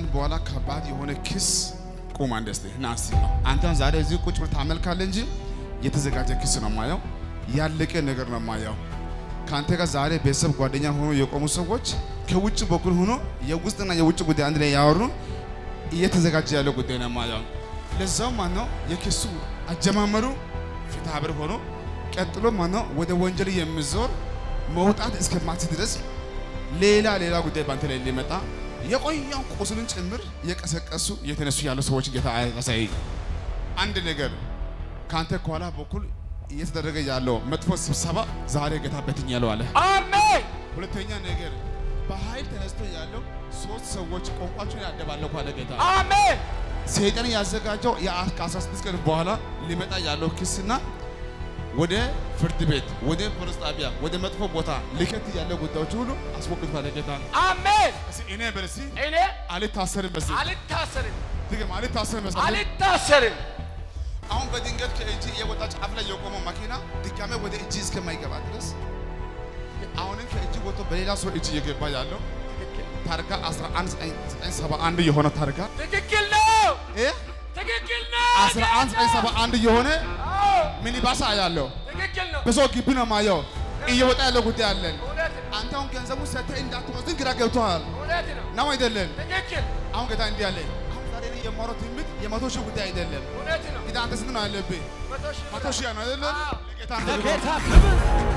ቀን በኋላ ከባድ የሆነ ክስ ቁም አንድ እስቲ ና እስቲ ነው አንተን ዛሬ እዚህ ቁጭ ብለህ ታመልካለህ እንጂ የተዘጋጀ ክስ ነው ማየው፣ ያለቀ ነገር ነው ማየው። ከአንተ ጋር ዛሬ ቤተሰብ ጓደኛ ሆኖ የቆሙ ሰዎች ከውጭ በኩል ሆኖ የውስጥና የውጭ ጉዳይ አንድ ላይ ያወሩ እየተዘጋጀ ያለው ጉዳይ ነው ማየው። ለዛው ማነው የክሱ አጀማመሩ ፍትሐ ብሔር ሆኖ ቀጥሎ ማነው ወደ ወንጀል የሚዞር መውጣት እስከማት ድረስ ሌላ ሌላ ጉዳይ ባንተ ላይ ሊመጣ የቆየው ቁስልን ጭምር እየቀሰቀሱ እየተነሱ ያሉ ሰዎች ጌታ ያሳይ። አንድ ነገር ከአንተ ከኋላ በኩል እየተደረገ ያለው መጥፎ ስብሰባ ዛሬ ጌታ በትኛለሁ አለ። አሜን ሁለተኛ ነገር በኃይል ተነስቶ ያለው ሶስት ሰዎች ቋንቋቸውን ያደባለቁ አለ ጌታ። አሜን ሰይጣን ያዘጋጀው ከ16 ቀን በኋላ ሊመጣ ያለው ክስና ወደ ፍርድ ቤት፣ ወደ ፖሊስ ጣቢያ፣ ወደ መጥፎ ቦታ ሊከት ያለው ጉዳዮች ሁሉ አስወግድ ባለ ጌታ ነው። አሜን እስኪ እኔ በል እስኪ እኔ አልታሰርም በስ አልታሰርም ድገም አልታሰርም በስ አልታሰርም አሁን በድንገት ከእጅ የወጣ ጫፍ ላይ የቆመው መኪና ድጋሜ ወደ እጅ እስከማይገባ ድረስ አሁንም ከእጅ ወጥቶ በሌላ ሰው እጅ እየገባ ያለው ታርጋ 11971 የሆነ ታርጋ ትክክል ነው እ ትክክል ነው 11971 የሆነ አዎ ሚኒባስ ያለው ትክክል ነው በሰው ግቢ ነው ማየው እየወጣ ያለው ጉዳይ አለን። እውነት ነው አንተ አሁን ገንዘቡ ሰጥተህ እንዳትወስድ ግራ ገብቶሃል እውነት ነው ነው አይደለም? ትክክል አሁን ጌታ እንዲህ አለ። አሁን ዛሬ እኔ የማወራው ትንቢት የመቶ ሺህ ጉዳይ አይደለም። እውነት ነው ጌታ አንተ ስንት ነው ያለብህ? መቶ ሺህ መቶ ሺህ ነው አይደለም? አዎ። ለጌታ አንተ ለጌታ ክብር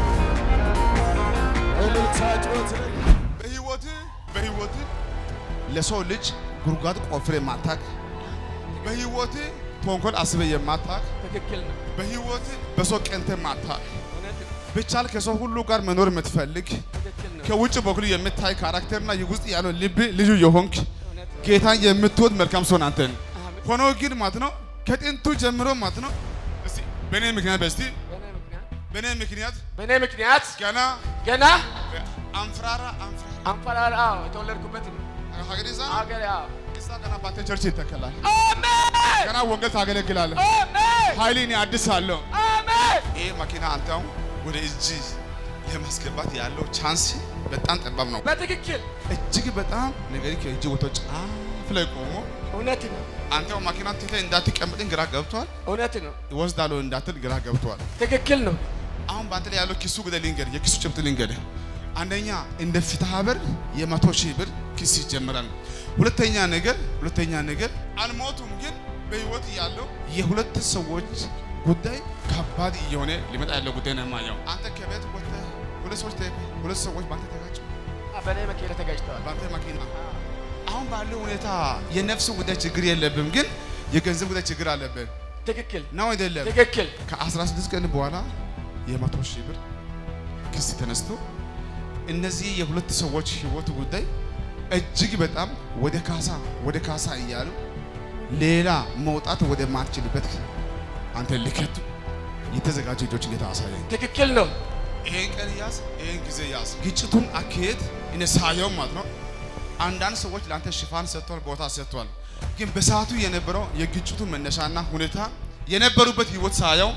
እልልታ ጩኸት በህይወት በህይወት ለሰው ልጅ ጉድጓድ ቆፍሬ ማታክ፣ በህይወት ተንኮል አስበ የማታክ፣ ትክክል ነው በህይወት በሰው ቀንተ ማታክ፣ እውነት ነው ብቻል ከሰው ሁሉ ጋር መኖር የምትፈልግ ትክክል ነው ከውጭ በኩል የምታይ ካራክተርና ውስጥ ያለው ልብ ልዩ የሆንክ እውነት ነው ጌታን የምትወድ መልካም ሰው አንተን አሜን ሆኖ ግን ማለት ነው ከጥንቱ ጀምሮ ማለት ነው እስቲ በእኔ ምክንያት በስቲ በእኔ ምክንያት በእኔ ምክንያት በእኔ ምክንያት ገና ገና አንፍራራ አንፍራራ አንፈራራ አዎ የተወለድኩበት ነው ሀገሪዛ አገር አዎ እዛ ገና ባንተ ቸርች ይተከላል አሜን ገና ወንጌል ታገለግላለህ አሜን ኃይሌን አድሳለሁ አሜን ይህ መኪና አንተ አሁን ወደ እጅ ለማስገባት ያለው ቻንስ በጣም ጠባብ ነው በትክክል እጅግ በጣም ነገር ከእጅ ወጥቶ ጫፍ ላይ ቆሞ እውነት ነው አንተ አሁን መኪና ትተህ እንዳትቀመጥን ግራ ገብቷል እውነት ነው ይወስዳለሁ እንዳትል ግራ ገብቷል ትክክል ነው አሁን በአንተ ላይ ያለው ኪሱ ጉዳይ ልንገር፣ የኪሱ ጭብጥ ልንገር። አንደኛ እንደ ፍትሐ ብሔር የመቶ ሺህ ብር ኪስ ይጀምራል። ሁለተኛ ነገር ሁለተኛ ነገር አልሞቱም፣ ግን በህይወት ያለው የሁለት ሰዎች ጉዳይ ከባድ እየሆነ ሊመጣ ያለው ጉዳይ ነው የማየው። አንተ ከቤት ወጥተህ ሁለት ሰዎች ተ- ሁለት ሰዎች በአንተ ተጋጩ፣ አ፣ በእኔ መኪና ተጋጭተዋል በአንተ መኪና። አሁን ባለው ሁኔታ የነፍስ ጉዳይ ችግር የለብም፣ ግን የገንዘብ ጉዳይ ችግር አለብን ትክክል ነው አይደለም? ትክክል ከ16 ቀን በኋላ የመቶ ሺህ ብር ክስ ተነስቶ እነዚህ የሁለት ሰዎች ህይወት ጉዳይ እጅግ በጣም ወደ ካሳ ወደ ካሳ እያሉ ሌላ መውጣት ወደ ማትችልበት አንተ ልከቱ የተዘጋጁ እጆች ጌታ አሳየኝ። ትክክል ነው ይሄን ቀን ያዝ፣ ይሄን ጊዜ ያዝ። ግጭቱን አካሄድ እኔ ሳየው ማለት ነው። አንዳንድ ሰዎች ለአንተ ሽፋን ሰጥቷል፣ ቦታ ሰጥቷል። ግን በሰዓቱ የነበረው የግጭቱ መነሻና ሁኔታ የነበሩበት ህይወት ሳየው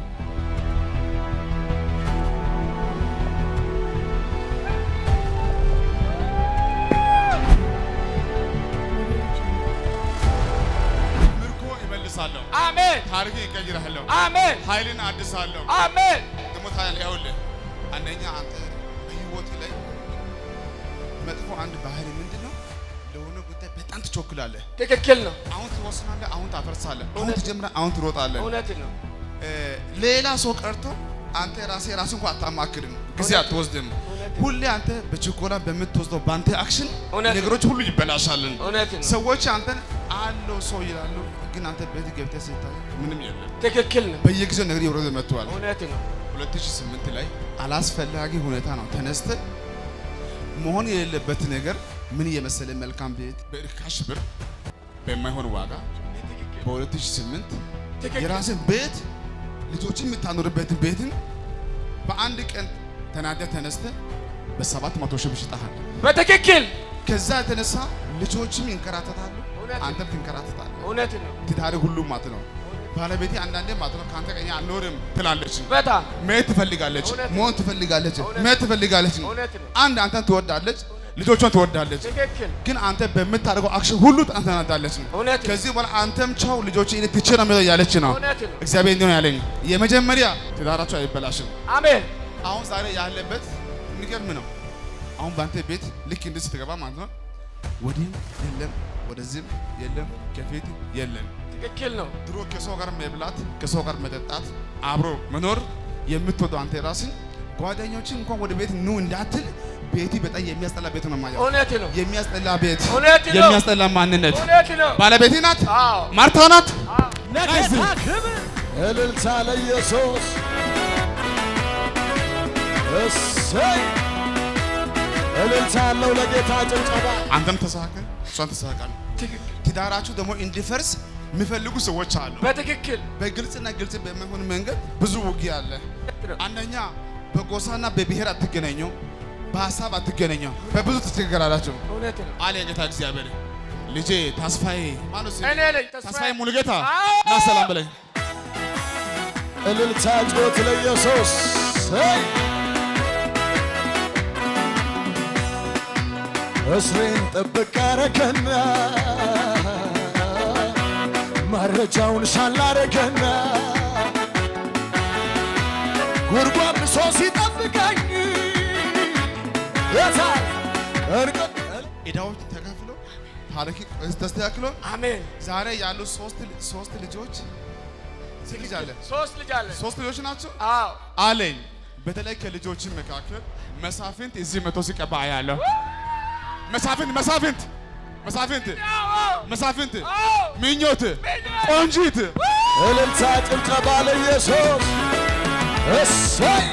ምርኮ ይመልሳለሁ፣ አሜን ታሪክ ይቀይራለሁ፣ አሜን ኃይልን አድሳለሁ። አሜን ደግሞ ታያለህ። ይኸውልህ አንደኛ አንተ በህይወት ላይ መጥፎ አንድ ባህሪ ምንድን ነው? ለሆነ ጉዳይ በጣም ትቾክላለህ። ትክክል ነው አሁን ትወስናለህ፣ አሁን ታፈርሳለህ፣ አሁን እውነት። ትጀምራለህ፣ አሁን ትሮጣለህ። እውነት ነው እ፣ ሌላ ሰው ቀርቶ አንተ ራሴ ራሱ እንኳን አታማክርም፣ ጊዜ እውነት። አትወስድም። እውነት። ሁሌ አንተ በችኮላ በምትወስደው በአንተ አክሽን እውነት። ነገሮች ሁሉ ይበላሻልን። እውነት ነው ሰዎች አንተን አለው ሰው ይላሉ፣ ግን አንተ ቤት ገብተህ ስታይ ምንም የለም። ትክክል ነው በየጊዜው ነገር እየወረደ መጥተዋል። እውነት ነው 2008 ላይ አላስፈላጊ ሁኔታ ነው ተነስተ መሆን የሌለበት ነገር ምን የመሰለ መልካም ቤት በርካሽ ብር በማይሆን ዋጋ በ2008 ትክክል የራስን ቤት ልጆችን የምታኖርበትን ቤትን በአንድ ቀን ተናደ ተነስተ በሰባት መቶ ሺህ ብር ሽጠሃል። በትክክል ከዛ የተነሳ ልጆችም ይንከራተታሉ፣ እውነት ነው። አንተም ትንከራተታለህ። እውነት ነው ትዳሪ ሁሉም ማለት ነው። ባለቤቴ አንዳንዴ ማለት ነው ከአንተ ቀኝ አልኖርም ትላለች። በጣም መሄድ ትፈልጋለች፣ እውነት ነው። መሆን ትፈልጋለች፣ እውነት መሄድ ትፈልጋለች። እውነት ነው አንድ አንተን ትወዳለች፣ ልጆቿን ትወዳለች። ትክክል ግን አንተ በምታደርገው አክሽን ሁሉ ትናዳለች። እውነት ነው። ከዚህ በኋላ አንተም ቻው ልጆች እኔ ትቼ ነው የምሄደው እያለች ነው። እውነት ነው። እግዚአብሔር እንዲህ ነው ያለኝ። የመጀመሪያ ትዳራቸው አይበላሽም። አሜን አሁን ዛሬ ያለበት የሚገርም ነው። አሁን በአንተ ቤት ልክ እንዲህ ስትገባ ማለት ነው ወዲህም የለም ወደዚህም የለም ከፊት የለም። ትክክል ነው። ድሮ ከሰው ጋር መብላት ከሰው ጋር መጠጣት አብሮ መኖር የምትወደው አንተ ራስን ጓደኞችን እንኳን ወደ ቤት ኑ እንዳትል ቤቲ በጣም የሚያስጠላ ቤት ነው ማየው። እውነት ነው። የሚያስጠላ ቤት፣ እውነት ነው። የሚያስጠላ ማንነት። እውነት ነው። ባለቤቴ ናት፣ አዎ ማርታ ናት። ለጌታ ክብር እልልታ ለኢየሱስ እሰይ እልልታ ያለው ለጌታ ጭብጨባ አንተም ተሳካል፣ እሷን ተሳካል። ትክክል ትዳራችሁ ደግሞ እንዲፈርስ የሚፈልጉ ሰዎች አሉ። በትክክል በግልጽና ግልጽ በማይሆን መንገድ ብዙ ውጊያ አለ። አንደኛ በጎሳና በብሔር አትገናኙ፣ በሀሳብ አትገናኙ፣ በብዙ ትቸገራላችሁ እውነት ነው። አለ ጌታ እግዚአብሔር። ልጄ ተስፋዬ ማነው ስምህ? እኔ ነኝ ተስፋዬ ተስፋዬ ሙሉጌታ አዎ። ና ሰላም በለኝ። እልልታ ጮት ለኢየሱስ እሰይ እስሬን ጥብቅ አረገና መረጃውን ሳላረገና ጉድጓድ ብሶ ሲጠብቀኝ የታል እርቅ- ዕዳዎች ተከፍሎ ታሪክ ተስተካክሎ አሜን። ዛሬ ያሉ ሶስት ሶስት ልጆች ስንት ልጅ አለ? ሶስት ልጅ አለ። ሶስት ልጆች ናቸው አዎ አለኝ። በተለይ ከልጆች መካከል መሳፍንት እዚህ መቶ ሲቀባ አያለሁ። መሳፍንት መሳፍንት መሳፍንት አዎ መሳፍንት አዎ ምኞት ቆንጂት እልልታ ጭብጨባ ለኢየሱስ እሰይ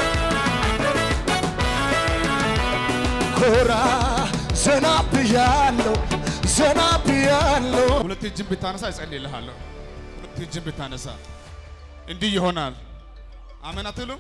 ኮራ ዘና ብያለሁ ዘና ብያለሁ ሁለት እጅን ብታነሳ እጸልይልሃለሁ። ሁለት እጅን ብታነሳ እንዲህ ይሆናል። አሜን አትሉም?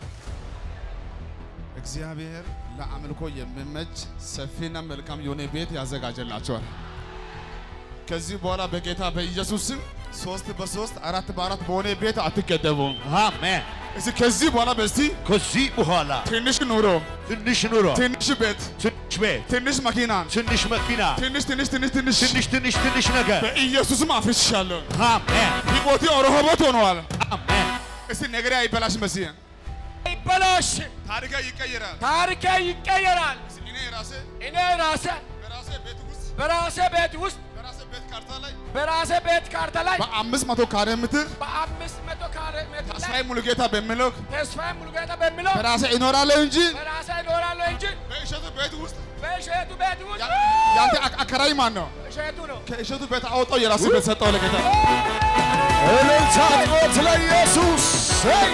እግዚአብሔር ለአምልኮ የሚመች ሰፊና መልካም የሆነ ቤት ያዘጋጀላቸዋል። ከዚህ በኋላ በጌታ በኢየሱስ ስም ሶስት በሶስት አራት በአራት በሆነ ቤት አትገደቡም። አሜን እስኪ ከዚህ በኋላ በስቲ ከዚህ በኋላ ትንሽ ኑሮ፣ ትንሽ ኑሮ ትንሽ ቤት፣ ትንሽ ቤት ትንሽ መኪና፣ ትንሽ መኪና ትንሽ ትንሽ ትንሽ ትንሽ ትንሽ ትንሽ ትንሽ ነገር በኢየሱስም አፍርሻለሁ። አሜን ሕይወቴ ኦሮሆቦት ሆነዋል። አሜን እስቲ ነገሬ አይበላሽ መሲህ ይበላሽ ታሪካ ይቀየራል። ታሪኬ ይቀየራል። እኔ ራሴ እኔ ራሴ በራሴ ቤት ውስጥ በራሴ ቤት ውስጥ በራሴ ቤት ካርታ ላይ በራሴ ቤት ካርታ ላይ በአምስት መቶ ካሬ ሜትር በአምስት መቶ ካሬ ሜትር ላይ ተስፋዬ ሙሉጌታ በሚለው ተስፋዬ ሙሉጌታ በሚለው በራሴ እኖራለሁ እንጂ በራሴ እኖራለሁ እንጂ በእሸቱ ቤት ውስጥ በእሸቱ ቤት ውስጥ ያ- ያንተ አክ- አከራይ ማን ነው? እሸቱ ነው። ከእሸቱ ቤት አወጣው የራሴ ቤት ሰጠው ለጌታ። እልልታ ጮት ለኢየሱስ እሰይ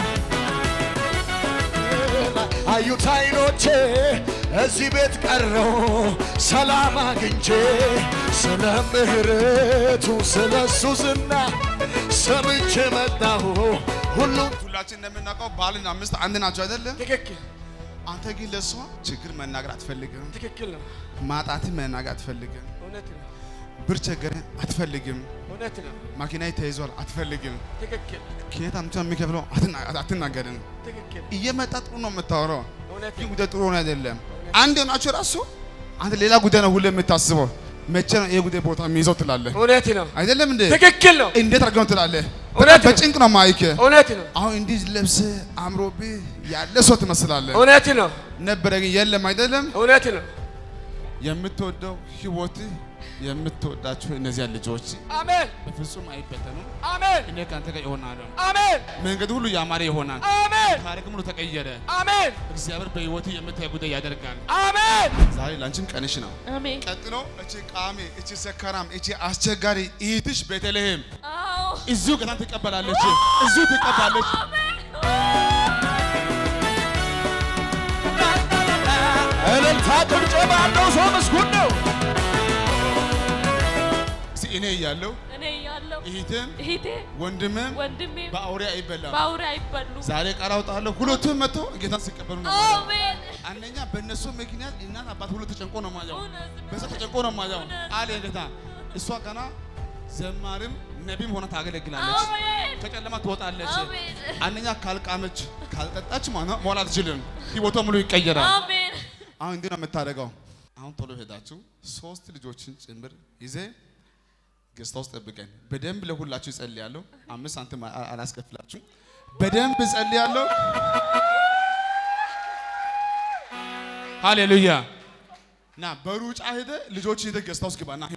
አዩት አይኖቼ እዚህ ቤት ቀረው ሰላም አግኝቼ ስለ ምህረቱ ስለ እሱ ዝና ሰምቼ መጣሁ ሁሉም ሁላችን እንደምናውቀው ባልና ሚስት አንድ ናቸው አይደለ? ትክክል አንተ ግን ለእሷ ችግር መናገር አትፈልግም። ትክክል ነው። ማጣትን መናገር አትፈልግም። እውነት ነው። ብር ቸገረ አትፈልግም። እውነት ነው። ማኪናዬ ተይዟል አትፈልግም። ትክክል ከየት አምጥቶ የሚከፍለው አትና- አትናገርም። ትክክል እየመጣ ጥሩ ነው የምታወራው፣ እውነት ግን ነው። ጉዳይ ጥሩ ሆነ አይደለም። አንድ ሆናችሁ ራሱ አንተ ሌላ ጉዳይ ነው ሁሌ የምታስበው። መቼ ነው ይሄ ጉዳይ ቦታ የሚይዘው ትላለህ እውነት ነው። አይደለም እንዴ? ትክክል ነው። እንዴት አድርገው ነው ትላለህ? እውነት ነው። በጭንቅ ነው ማይክ እውነት ነው። አሁን እንዲህ ለብሰህ አምሮብህ ያለ ሰው ትመስላለህ። እውነት ነው። ነበረ ግን የለም አይደለም። እውነት ነው። የምትወደው ህይወትህ የምትወዳቸው እነዚያ ልጆች አሜን በፍጹም አይበተኑም። አሜን እኔ ከአንተ ጋር ይሆናለሁ። አሜን መንገዱ ሁሉ ያማረ ይሆናል። አሜን ታሪክም ሁሉ ተቀየረ። አሜን እግዚአብሔር በህይወትህ የምታይ ጉዳይ ያደርጋል። አሜን ዛሬ ላንቺም ቀንሽ ነው። አሜን። ቀጥሎ እቺ ቃሜ፣ እቺ ሰካራም፣ እቺ አስቸጋሪ እህትሽ ቤተልሔም አዎ እዚሁ ጌታን ትቀበላለች። እዚሁ ትቀባለች። እልልታ ጭብጨባ ያለው ሰው ምስጉን ነው እስኪ እኔ እያለሁ እኔ እያለሁ እህትም እህቴ ወንድምም ወንድሜም በአውሬ አይበላም። በአውሬ አይበሉም። ዛሬ ቃል አውጣለሁ። ሁለቱም መጥቶ ጌታን ሲቀበሉ ነው። አሜን። አንደኛ በእነሱ ምክንያት እናት አባት ሁሉ ተጨንቆ ነው ማየው። እውነት ነው። በዛ ተጨንቆ ነው ማየው አለ ጌታ። እሷ ገና ዘማሪም ነቢም ሆና ታገለግላለች። አሜን። ከጨለማ ትወጣለች። አሜን። አንደኛ ካልቃመች ካልጠጣች ማለት ነው መዋል አትችልም። ህይወቷ ሙሉ ይቀየራል። አሜን። አሁን እንዲህ ነው የምታደርገው። አሁን ቶሎ ሄዳችሁ ሶስት ልጆችን ጭምር ይዜ ገዝታ ውስጥ ጠብቀን በደንብ ለሁላችሁ እጸልያለሁ። አምስት ሳንቲም አ- አላስከፍላችሁ። በደንብ እጸልያለሁ። ሃሌሉያ። ና በሩጫ ሄደ ልጆች ሄደ ገዝታ ውስጥ ግባና